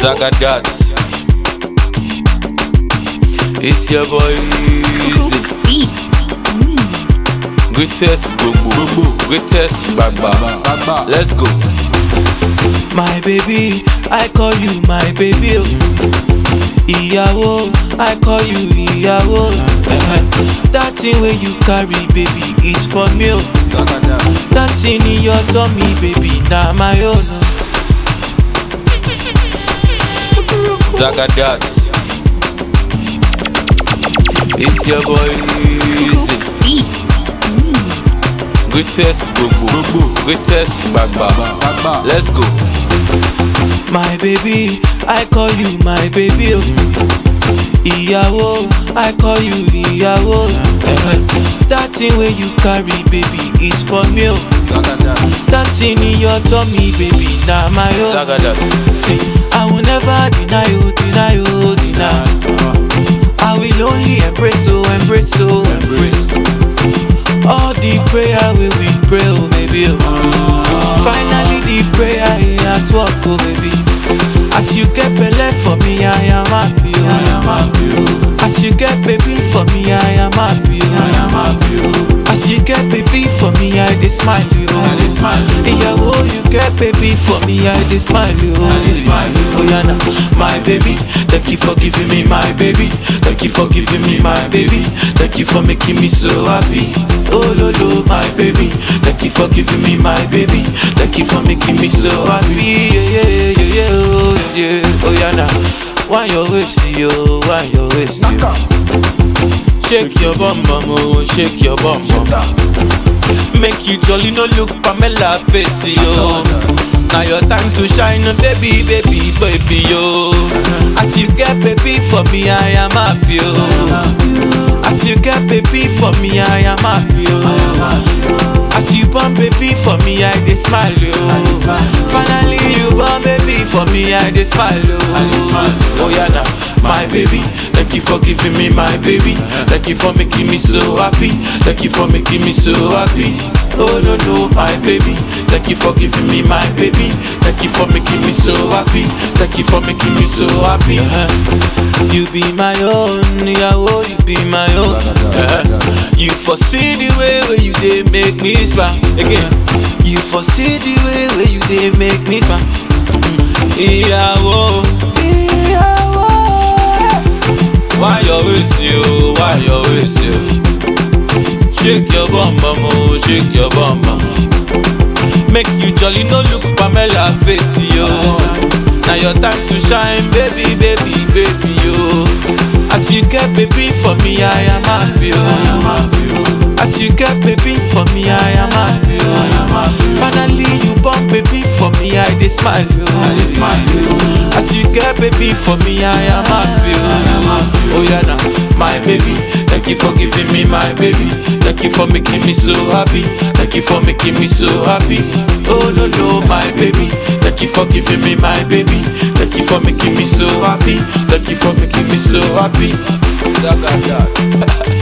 Zagadat. It's your boy. Cook beat. Greatest Gbogbo. Greatest Gbagba. Let's go. My baby, I call you my baby. oh. Ìyàwó, I call you ìyàwó. Eh-eh. That thing wey you carry, baby, is for me. oh. That thing in your tummy, baby, na my own. oh. Zagadat. It's your boy. Easy. Cook beat. Greatest Gbogbo. Greatest Gbagba. Let's go. My baby, I call you my baby. oh. Ìyàwó, I call you ìyàwó. Eh-eh. That thing wey you carry, baby, is for me. oh. That thing in your tummy, baby, na my own. Zagadat. See, I will never deny you, deny you, deny. I will only embrace, oh, embrace, oh, embrace. All the prayer we we pray, oh, baby. Oh. Finally, the prayer he has worked, oh, baby. As you get belay for me, I am happy, oh. I am happy, oh. As you get baby for me, I am happy, oh. I am happy, oh. As you get baby for me, I dey smile, oh. I dey smile, oh. Ìyàwó, you get baby for me, I dey smile, oh. I dey smile, oh. Oh, yeah, nah. my baby. Thank you for giving me my baby. Thank you for giving me my baby. Thank you for making me so happy. Oh, lo, lo, my baby. Thank you for giving me my baby. Thank you for making me so happy. Yeah, yeah, yeah, yeah, yeah, oh, yeah. Oh, yeah, nah. Why your waist, yo? Why your waist, yo? Shake your bum bum, oh, shake your bum bum. Make you jolly, no look Pamela face, yo. Now your time to shine, baby, baby, baby, yo. As you get baby for me, I am happy, yo. As you get baby for me, I am happy, yo. As you born baby for me, I dey smile, yo. Finally you born baby for me, I dey smile, yo. Oh yeah, now my baby. Thank you for giving me my baby. Thank you for making me so happy. Thank you for making me so happy. Oh no no, my baby. Thank you for giving me my baby. Thank you for making me so happy. Thank you for making me so happy. Uh-huh. You be my own, Yahoo, you be my own. Uh-huh. You foresee the way where you dey make me smile. Again, you foresee the way where you dey make me smile. Ìyàwó, ìyàwó. Why your waist you? Why your waist you? Shake your bum bum, oh, shake your bum bum. Make you jolly, no look Pamela face, yo. Now your time to shine, baby, baby, baby, yo. As you get baby for me, I am happy, yo. As you get baby for me, I am happy, yo. Finally you born baby for me, I dey smile, yo. I dey smile, yo. As you get baby for me, I am happy, yo. Oh yeah, now my baby. Thank you for giving me my baby. Thank you for making me so happy. Thank you for making me so happy. Oh no no, my baby. Thank you for giving me my baby. Thank you for making me so happy. Thank you for making me so happy. Zagadat.